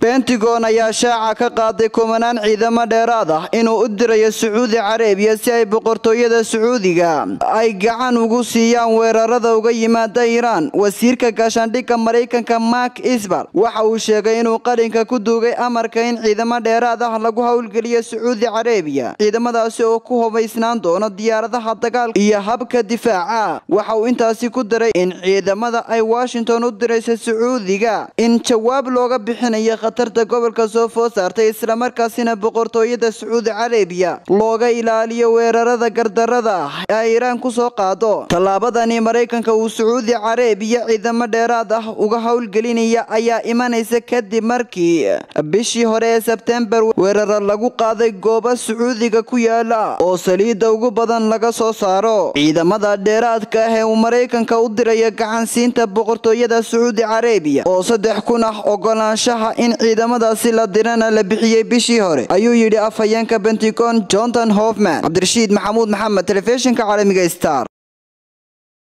bentigon ayaa shaaca ka qaaday kumanaan ciidamo dheeraad ah inuu u dirayo sacuudi carabiya si ay boqortooyada sacuudiga ay gacan ugu siiyaan weerarada uga yimaada iiraan wasiirka gaashaandhigga maraykanka mark isbal waxa uu sheegay inuu qalinka ku duugay amarka in ciidamo dheeraad ah lagu howlgeliyo sacuudi carabiya ciidamadaasi oo ku hubaysnaan doono diyaaradaha dagaalka iyo habka difaaca waxa uu intaasi ku daray in ciidamada ay washington u diraysa sacuudiga in jawaab looga bixinayo khatarta gobolka soo food saartay islamarkaasina boqortooyada sacuudi carabiya looga ilaaliyo weerarada gardarada ah ee iiraan kusoo qaado tallaabadani maraykanka uu sacuudi carabiya ciidamo dheeraad ah uga howlgelinaya ayaa imanaysa kadib markii bishii hore ee sebtembar weeraro lagu qaaday goobo sacuudiga ku yaala oo saliidda ugu badan laga soo saaro ciidamada dheeraadka ah ee uu maraykanka u diraya gacansiinta boqortooyada sacuudi carabiya oo saddex kun ah ogolaanshaha in ciidamadaasi la dirana la bixiyey bishii hore ayuu yidhi afhayeenka bentigon jonathan hofman cabdirashiid maxamuud maxamed telefishinka caalamiga star